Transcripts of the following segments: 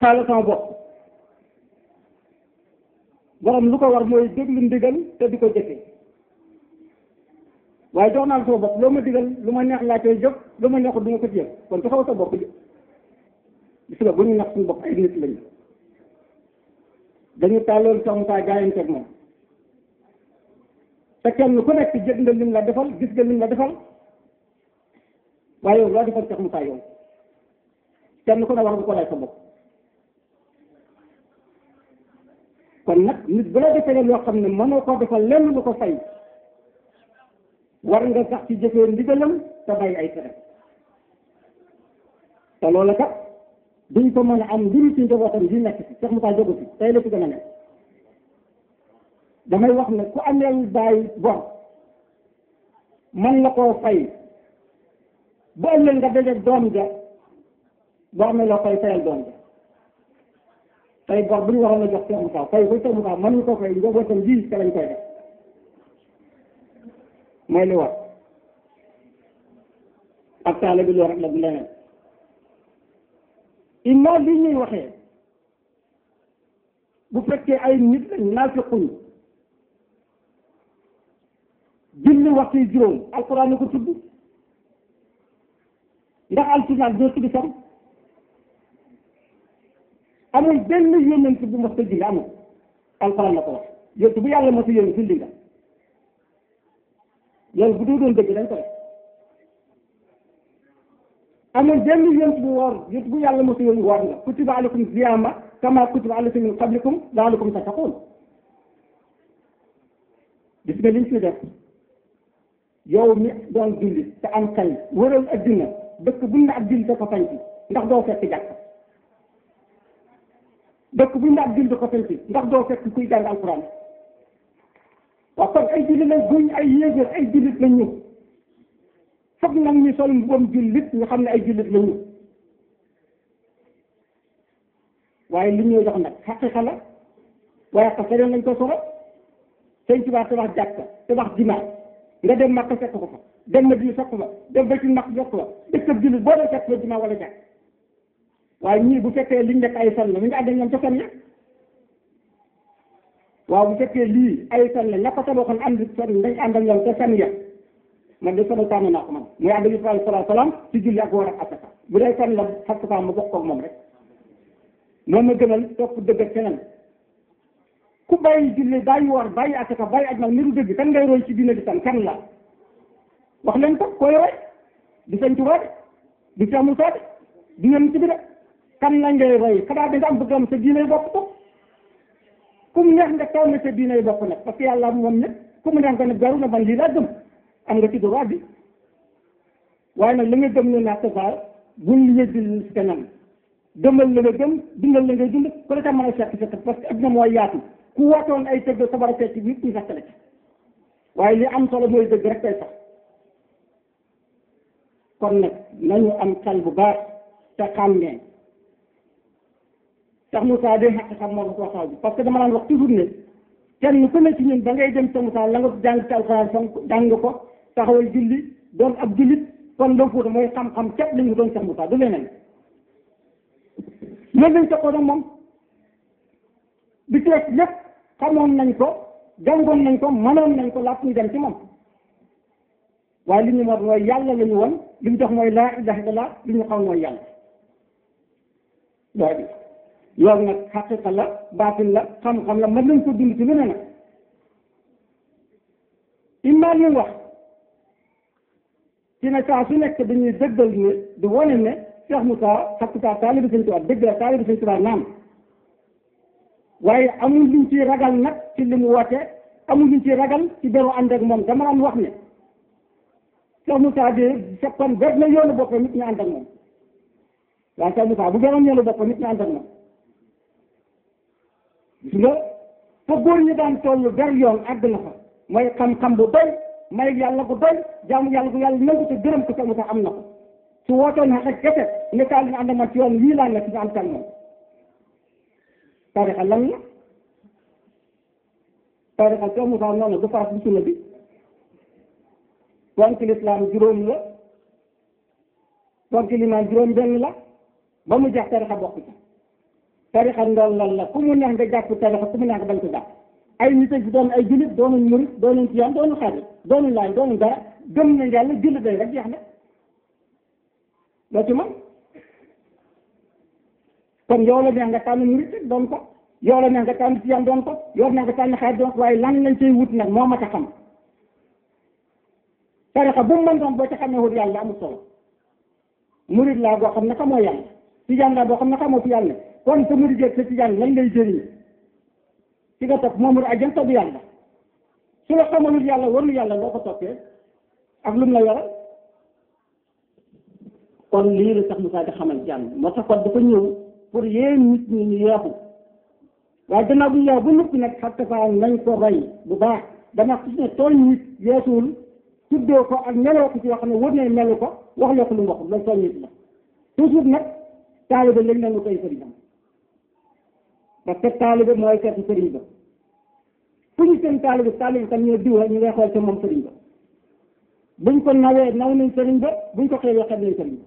taala sama bopp borom lu ko war mooy déglu ndigal te di ko jëfee waaye jox naa la sama bopp loo ma digal lu ma neex laa koy jëf lu ma neexul du ma ko jëf kon joxewu sa bopp ji gis nga bu ñu nax suñu bopp ay nit lañu dañu tàlloon sax mu saa jaayanteeg moom te kenn ku nekk jëg nga lim la defal gis nga lim la defal waaye yow loo defal sax mu saa yow kenn ku ne war nga ko lay sa bopp kon nag nit bu la defee loo xam ne mënoo koo defal lenn lu ko fay war nga sax ci jëfee ndigalam te bàyyi ay tere te loola kat duñ ko mën a am mbiri ci njabootam di nekk ci Cheikh Moussa jógu fi tey la ci gën a nekk damay wax ne ku ameel bàyyi bor man la koo fay bu ëllëg nga dajeeg doom ja boo amee loo koy fayal doom ja tey bor bu ñu waroon a jox Cheikh Moussa fay ko Cheikh Moussa mën ñu ko fay njabootam ji te lañ koy def mooy li war ak taale bi loo rek la du leneen imma li ñuy waxee bu fekkee ay nit lañ naafiquñ julli waxtu yi juróom alquran ni ko tudd ndax alquran doo tudd sam amul benn yónnent bu mos a julli amul alquran la ko wax yonent bu yàlla mos a yónni julli nga loolu bu doo doon dëgg dañ ko def amul benn yonent bu woor yonent bu yàlla mos a yónni woor nga kutiba alaykum siyaama kama kutiba ala min qablikum laalakum tattaqun gis nga liñ fi def yow mi doon julli te am xel wëral addina dëkk buñ ne ab julli da ko sanc ndax doo fekk jàkk dëkk buñ ne ab julli da ko sanc ndax doo fekk kuy jàng alquran waaw kon ay jullit lañ buñ ay yéegéer ay jullit lañ ñu foog nag ñu sol mbubam jullit ñu xam ne ay jullit lañ ñu waaye li ñuy jox nag xaqiqa la waaye ko feneen lañ ko soro sëñ Tuubaa tabax jàkka tabax jumaa nga dem Makka fekk ko fa dem Madina fekk fa dem ba ci max fekk fa dëkk jullit boo dee fekk fa jumaa wala jàkk waaye ñii bu fekkee liñ nekk ay fen la ñu ngi ànd ak ñoom ca fen ya waaw bu fekkee lii ay fen la ña ko tabaxoon ànd fen dañ ànd ak ñoom ca fen ya man de sama tànn naa ko man muy ànd ak sallallahu alayhi wa sallam ci julli ak war ak asaka bu dee fen la xaqiqa ma bokk ak moom rek moom ma gënal topp dëgg ak feneen ku bàyyi julli bàyyi woor bàyyi asaka bàyyi aj nag niru dëgg kan ngay roy ci diine di tan kan la wax leen ko koy roy di Sëñ Tuubaa de di Cheikh Moussa de di yéen ci bi de kan la ngay roy xanaa da nga am bëgg am sa diine bopp ko ku mu neex nga taw na sa diine bopp nag parce que yàlla moom ne ku mu neex nga ne garu na man lii laa gëm am nga ci droit bi waaye nag la nga gëm ne naa safa buñ li yëddil si kanam gëmal la nga gëm dundal la ngay dund ku la ca mën a fekk fekk parce que adduna mooy yaatu ku wootoon ay tëgg sabara fekk bi ñu fekk la ci waaye li am solo mooy dëgg rek tey sax kon nag nañu am xel bu baax te xàmmee tax Moussa day xaq xam moo ko waxal bi parce que dama daan wax toujours ne kenn ku ne ci ñun ba ngay dem ca Moussa la nga jàng ci alxuraan fonk jàng ko taxawal julli doon ab jullit kon loo fuuta mooy xam-xam képp la ñu doon Cheikh Moussa du leneen loolu lañ teqoo nag moom bi tees lépp xamoon nañ ko jàngoon nañ ko mënoon nañ ko laat ñu dem ci moom waaye li ñu mot mooy yàlla la ñu won li ñu jox mooy laa ilaha illallah li ñu xam mooy yàlla loolu loolu nag xaqiqa la baatin la xam-xam la mën nañ ko dund ci lu ne nag imma li wax ci ne saa su nekk dañuy dëggal ne di wane ne Cheikh Moussa xaqiqa taalibi Sëñ Tuubaa dëgg la taalibi Sëñ Tuubaa naam waaye amul luñ ci ragal nag ci li mu woote amul luñ ci ragal ci beru ànd ak moom dama daan wax ne Cheikh Moussa de fekkoon ber na yoonu boppam nit ñu ànd ak moom waaye Cheikh Moussa bu beroon yoonu boppam nit ñu ànd ak moom gis nga fa góor ñi daan toll ber yoon àgg na fa mooy xam-xam bu doy may yàlla bu doy jaamu yàlla bu yàlla nangu te gërëm ko Cheikh Moussa am na ko su wootoon xaqe kese ne kaay ñu ànd ak man ci yoon wii laa nekk ñu ànd ak moom tarixa lan la tarixa Cheikh Moussa noonu du farat bi sunna bi ponk lislaam juróom la ponk limaan juróom benn la ba mu jeex tarixa bokk ci tarixa ndollal la ku mu neex nga jàpp tarixa ku mu neex nga bañ ko jàpp ay nit ak doon ay jullit doonuñ murit doonuñ tiyaan doonuñ xaadir doonuñ laay doonuñ dara gëm nañ yàlla jullit day rek jeex na loo ci man kon yow la neex nga tànn murit doon ko yow la neex nga tànn tiyaan doon ko yow la neex nga tànn xaadir doon ko waaye lan lañ cay wut nag moo mat a xam tarixa bu mu mën doon boo ci xamee wut yàlla amul solo murit laa boo xam ne xamoo yàlla tijaan laa boo xam ne xamoo fi yàlla kon sa murit jeeg sa tijaan lañ lay jëriñ ci nga topp moom ajjan topp yàlla su la xamalul yàlla warul yàlla loo ko toppee ak lu mu la yore kon lii la sax Moussa di xamal jàmm moo tax kon dafa ñëw pour yéen nit ñi ñu yeexu waaye gannaaw bu ñu yeexu bu noppi nag xatta fa nañ ko roy bu baax dama gis ne tooñ nit yeesuwul tuddoo ko ak meloo ko ci yoo xam ne wër na melu ko wax loo ko lu mu waxul loolu tooñ nit la toujours nag taalibe léegi nag ñu koy sëriñam parce que taalibe mooy seeti sëriñ ba fu ñu seen taalibe taalibe tam ñoo diw ñu ngay xool ca moom sëriñ ba buñ ko nawee naw nañ sëriñ ba buñ ko xeebee xeeb nañ sëriñ ba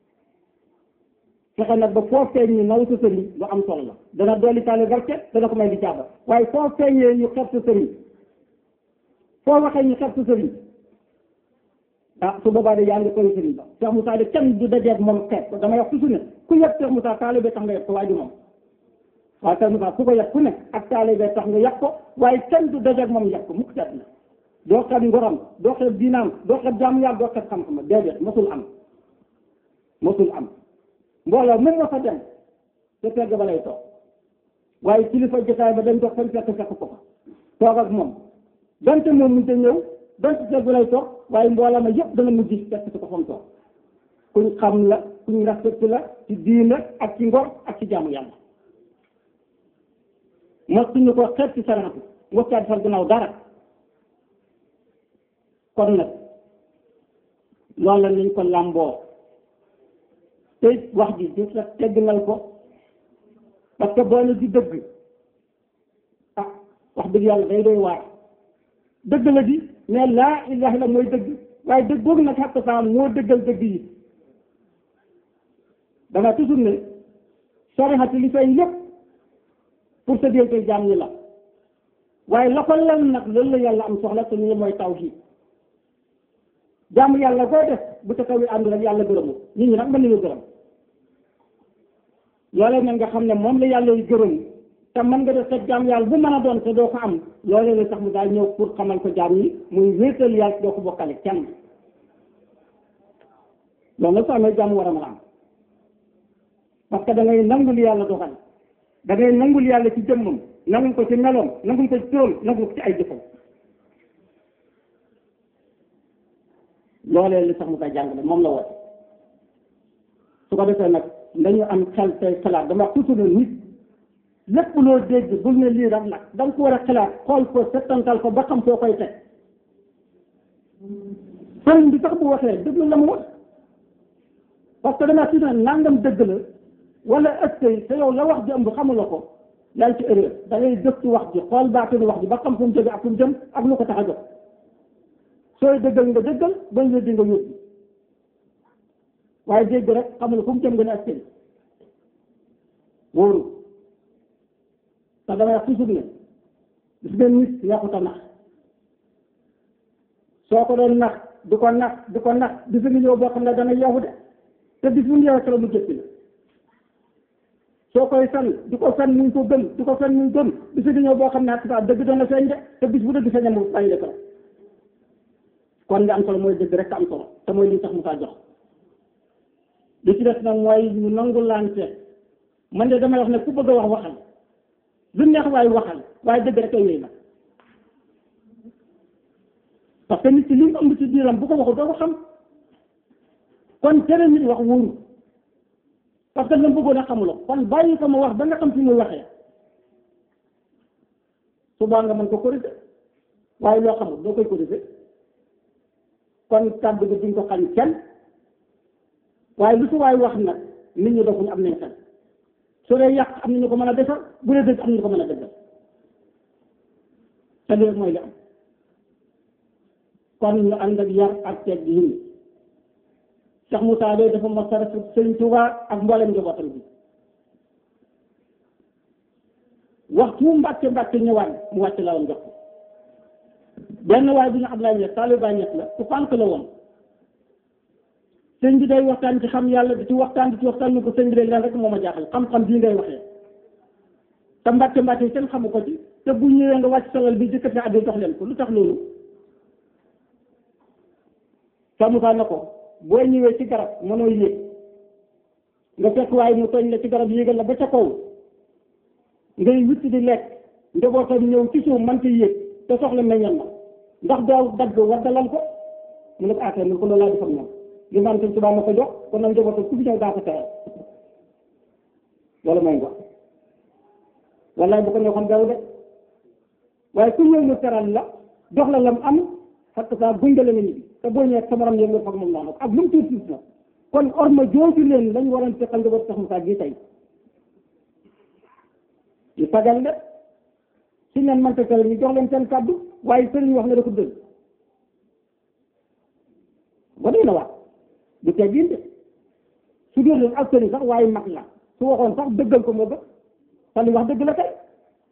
fexe nag ba foo feeñ ñu naw sa sëriñ lu am solo la dana dolli taalibe barke dana ko may di jàpp waaye foo feeñee ñu xeeb sa sëriñ foo waxee ñu xeeb sa sëriñ ah su boobaa de yaa ngi koy sëriñ ba Cheikh Moussa de kenn du dajeeg moom xeeb ko damay wax toujours ne ku yëpp Cheikh Moussa taalibe tax nga yëpp ko waaye du moom waaye Cheikh Moussa ku ko yëpp ku ne ak taalibe tax nga yëpp ko waaye kenn du dajeeg moom yëpp ko mukk seet na doo xeeb ngoram doo xeeb diinaam doo xeeb jaamu yàlla doo xeeb xam-xam déedéet mosul am mosul am mbooloo même nga fa dem te fegg ba lay toog waaye kilifa jotaay ba dañ dox fan fekk fekk ko fa toog ak moom donte moom mu te ñëw donte fegg ba lay toog waaye mbooloo ma yëpp dana mujj fekk si ko fa mu toog kuñ xam la kuñ respecté la ci diina ak ci ngor ak ci jaamu yàlla mosuñu ko xeet ci saraatu mos caa defal gannaaw dara kon nag loolu la nañ ko làmboo te wax ji di la tegginal ko parce que boo ne di dëgg ah wax dëgg yàlla day doy waar dëgg la di mais laa ilaha illa mooy dëgg waaye dëgg boobu nag xatta saa moo dëggal dëgg yi dama toujours ne sarixati li fay lépp pour sa diggante jaam ñi la waaye la ko lan nag loolu la yàlla am soxla te ñu mooy tawhiid jaamu yàlla boo def bu ca kaw yi ànd rek yàlla gërëmu nit ñi nag mën nañu gërëm loolee nag nga xam ne moom la yàlla yu gërëm te mën nga def sa jaam yàlla bu mën a doon te doo ko am loolee la sax mu daal ñëw pour xamal ko jaam yi muy wéetal yàlla doo ko bokkale kenn loolu nag soo amee jàmm war a mën a am parce que da ngay nangul yàlla doxal da ngay nangul yàlla ci jëmmam nangul ko ci meloom nangul ko ci turam nangul ko ci ay jëfam loolee li sax mu koy jàngale moom la woote su ko defee nag dañu am xel tey xalaat dama toujours ne nit lépp loo dégg bul ne lii rek nag da nga ko war a xalaat xool ko settantal ko ba xam foo koy teg sëriñ bi sax bu waxee dëgg la mu wax parce que dama toujours ne nangam dëgg la wala ëskay te yow la wax ji ëmb xamula ko yaa ngi ci erreur da ngay gëstu wax ji xool baatinu wax ji ba xam fu mu jóge ak fu mu jëm ak lu ko tax a jóg sooy dëggal nga dëggal bañ weddi nga yóbbu waaye dégg rek xamul fu mu jëm nga ne askari wóoru te damay wax toujours ne gis ngeen nit yàqut a nax soo ko doon nax di ko nax di ko nax di fi ñëw boo xam ne dana yeewu de te bis bu mu yeewu solo mu jëppi la soo koy fen di ko fen muy ko gëm di ko fen muy gëm bis bu ñëw boo xam ne ak saa dëgg dana feeñ de te bis bu dëgg feeñee mu bàyyi ko kon nga am solo mooy dëgg rek am solo te mooy li tax mu kaa jox li ci des nag mooy ñu nangu lante man de damay wax ne ku bëgg a wax waxal lu neex waaye waxal waaye dëgg rek ay wéy nag parce que nit ki li mu ëmb ci biiram bu ko waxul doo ko xam kon tere nit wax wóoru parce que la bëggoon a xamuloo kon bàyyi ko ma wax ba nga xam fi muy waxee subaa nga mën ko corriger waaye loo xamul doo koy corriger kon kàddu gi duñ ko xañ kenn waaye lu su waay wax nag nit ñi dofuñu am nañ xel su dee yàq am nañu ko mën a defar bu dee dëgg am nañu ko mën a defar te loolu mooy li am kon ñu ànd ak yar ak teg gi yëngu Cheikh Moussa Gueye dafa mos a rafet Sëriñ Tuubaa ak mboolem njabootam bi waxtu mu mbàcce mbàcce ñëwaat mu wàcc la woon jox ko benn waaye bu ñu Ablaye Niass taaliba Niass la ku pànk la woon sëñ bi day waxtaan ci xam yàlla di ci waxtaan di ci waxtaan ni ko sëñ bi day leen rek moo ma jaaxal xam-xam bii ngay waxee te mbàcce mbàcce yi kenn xamu ko ci te bu ñëwee nga wàcc solal bi jëkkat na addi jox leen ko lu tax loolu samukaa na ko boo ñëwee ci garab mënoo yéeg nga fekk waaye mu tooñ la ci garab yéegal la ba ca kaw ngay witt di lekk njabootam ñëw ci suuf mënta yéeg te soxla meññal ma ndax doo dagg waddalal ko mu ne ko affaire ni ko loolu laa defal moom li ma am sëñ Tuubaa ma ko jox kon nag njabootam ku fi ñëw daa ko tere loolu mooy wax wallaay bu ko ñoo xam daw de waaye ku ñëw mu teral la jox la lam am fekk saa gungale nga ñibbi te boo ñëwee sa morom yëngu foog moom naa ak lu mu tuuti tuuti na kon orma jooju leen lañ waroon teqal njaboot sax Moussa gii tey ñu sagal de suñ leen mënta tere ñu jox leen seen kàddu waaye sëriñ wax na da ko dëgg ba dee na wax du teggin de su dee leen ak sëriñ sax waaye mag la su waxoon sax dëggal ko moo gën te li wax dëgg la tey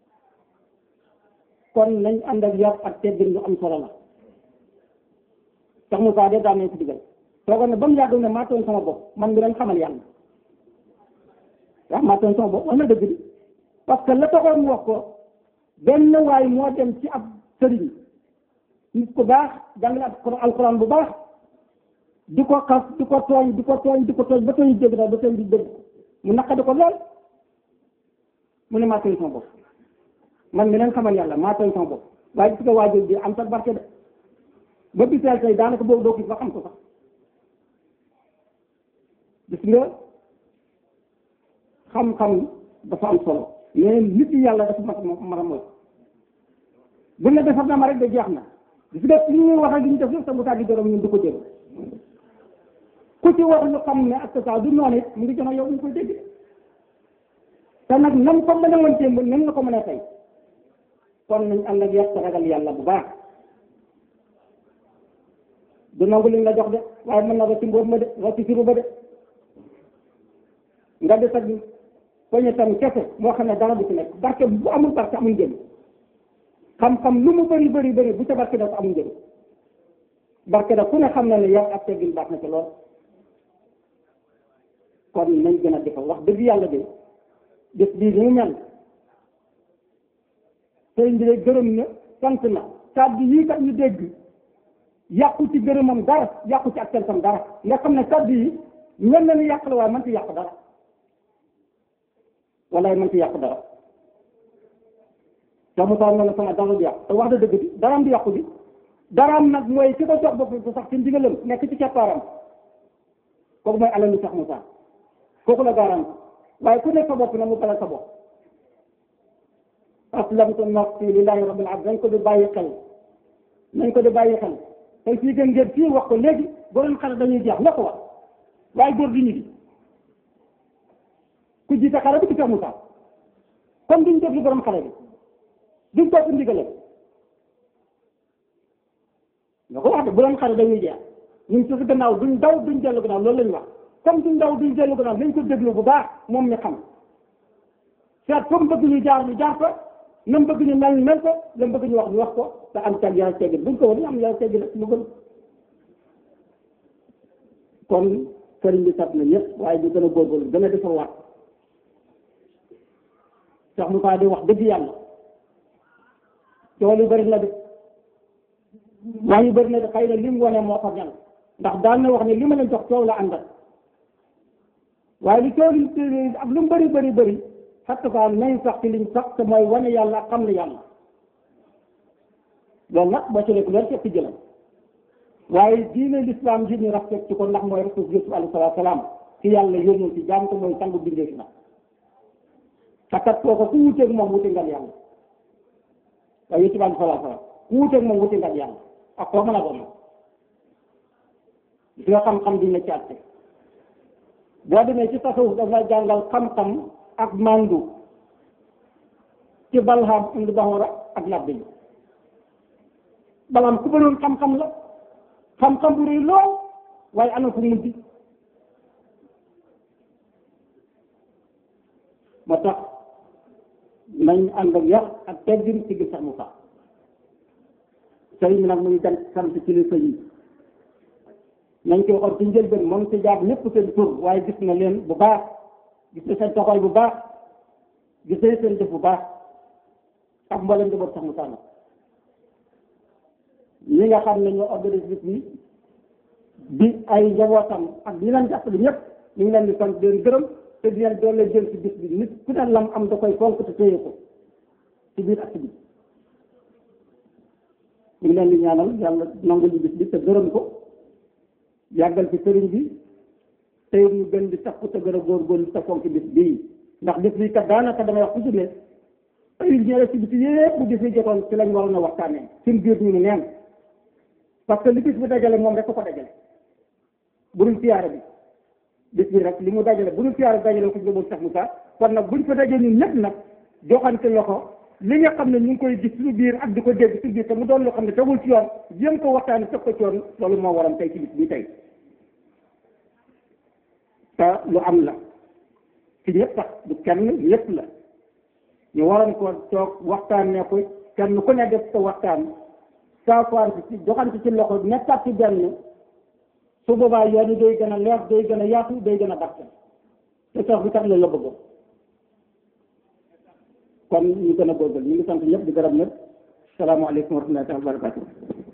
kon nañ ànd ak yar ak teggin lu am solo la sax Moussa de daan nañ ko digal toogoon na ba mu yàgg ne maa tooñ sama bopp man mi leen xamal yàlla waaw maa tooñ sama bopp wax na dëgg bi parce que la taxoon mu wax ko benn waay moo dem ci ab sëriñ nit ku baax jàngale alquran bu baax di ko xas di ko tooñ di ko tooñ di ko tooñ ba tooñ dégg daal ba tooñ di dégg mu naqadi ko lool mu ne maa tooñ sama bopp man mi leen xamal yàlla maa tooñ sama bopp waaye gis nga waajur bi am sax barke de ba biseel tey daanaka boobu doo gis ba xam ko sax gis nga xam-xam dafa am solo mais nit yi yàlla dafa mat mat a mooy bu ne defar na ma rek de jeex na gis nga li ñuy wax ak li ñu def yëpp sa musaa di dorom ñun du ko jël ku ci wax lu xam ne ak sa du noonu it mu ngi jox yow ñu koy dégg te nag nam ko mën a woon témb nam la ko mën a tey kon nañ ànd ak yàq ragal yàlla bu baax du nangu liñ la jox de waaye mën na ba ci mbóot ma de wa ci siru ba de nga des ak poñe tam kese moo xam ne dara du ci nekk barke bu amul barke amul njëriñ xam-xam lu mu bëri bëri bëri bu ca barke da ko amul njëriñ barke da ku ne xam na ne yar ak teggin baax na ci lool kon nañ gën a defal wax dëgg yàlla de def bii ni mu mel sëriñ bi de gërëm na sant na kàddu yii kat ñu dégg yàqu ci gërëmam dara yàqu ci ak santam dara nga xam ne kàddu yi mel na ni yàq la waaye man ci yàq dara walaay man ci yàq dara te mu taal na la sama dara du yàq te wax da dëgg bi daraam di yàqu bi daraam nag mooy ki ko jox bopp bu sax ci ndigalam nekk ci keppaaram kooku mooy alal mi sax mu sax kooku la gaaraan waaye ku nekk sa bopp nag mu balal sa bopp aslamtu nafsi lillahi rabbil alamin nañ ko di bàyyi xel nañ ko di bàyyi xel tey fii gën ngeen fii wax ko léegi borom xale dañuy jeex la ko wax waaye góor du ñu di ku jiite xale bi ci Cheikh Moussa comme duñ déglu borom xale bi duñ topp ndigale nga ko wax de borom xale dañuy jeex ñun su gannaaw duñ daw duñ dellu gannaaw loolu lañ wax comme duñ daw duñ dellu gannaaw nañ ko déglu bu baax moom mi xam seet comme bëgg ñu jaar ñu jaar ko nam bëgg ñu mel mel ko lam bëgg ñu wax ñu wax ko te am tag yàlla teggin buñ ko woon am yàlla teggin rek mu gën kon sëriñ bi sat na ñëpp waaye ñu gën a góorgóorlu gën a defar waat sax mu faa di wax dëgg yàlla tool yu bëri na de wax yu bëri na de xëy na li mu wane moo ko ñal ndax daan na wax ne li ma leen jox coow la àndal waaye li coow li ak lu mu bëri bëri bëri xatta fa nañ sax ci liñ sax te mooy wane yàlla xam ne yàlla loolu nag boo ci lekk loolu ci jëlam waaye diine l'islam ji ñu respecté ko ndax mooy rasul Yusuf alayhi salaatu salaam ci yàlla yónnoon ci jaam ko mooy sangu bindee fi nag takat kooku ku wuteeg moom wute ngal yàlla waaye Yusuf alayhi salaatu salaam ku wuteeg moom wute ngal yàlla ak koo mën a doon gis nga xam-xam dina ci àtte boo demee ci tasawuf dafa jàngal xam-xam ak mandu ci balham indi baxoora ak labbe yi balaam ku bëroon xam-xam la xam-xam bu rëy lool waaye ana fu mujj moo tax nañ ànd ak yar ak teggin ci gis sax mu sax sëriñ bi nag muy gan sant kilifa yi nañ koy xool ci njëlbeen moom ci jaar ñëpp seen tur waaye gis na leen bu baax gis na seen taxawaay bu baax gis na seen def bu baax ak mboolem njaboot sax mu sax nag ñi nga xam ne ñoo organisé bis bi bi ay njabootam ak ñi leen jàppale ñëpp ñu ngi leen di sant di leen gërëm te di leen doole jël ci bis bi nit ku ne lam am da koy fonk te téye ko ci biir ak ci biir ñu ngi leen di ñaanal yàlla nangu ñu bis bi te gërëm ko yàggal ci sëriñ bi tey ñu gën di takku te gën a góorgóorlu te fonk bis bii ndax bis bi kat daanaka damay wax toujours ne ay ñëwee ci bis yëpp bu bis bi jotoon ci lañ waroon a waxtaanee suñ biir ñu ne neen parce que li bis bi dajale moom rek ko ko dajale bu dul siyaare bi bis bi rek li mu dajale bu dul siyaare bi dajale ko jëmoon sax mu sax kon nag buñ fa dajee ñun ñëpp nag joxante loxo li nga xam ne ñu ngi koy gis suñu biir ak di ko dégg suñu biir te mu doon loo xam ne tegul ci yoon jéem ko waxtaani teg ko ci yoon loolu moo waral tey ci bis bi tey te lu am la ci ñëpp sax du kenn ñëpp la ñu waroon ko toog waxtaan ne ko kenn ku ne def sa waxtaan saafaante ci joxante ci loxo nekkaat ci benn su boobaa yoon yi day gën a leer day gën a yaatu day gën a barke te sax bi tax la la bëgg kon ñu gën a góorgóorlu ñu ngi sant ñëpp di gërëm ñëpp salaamaaleykum wa rahmatullahi wa barakatuh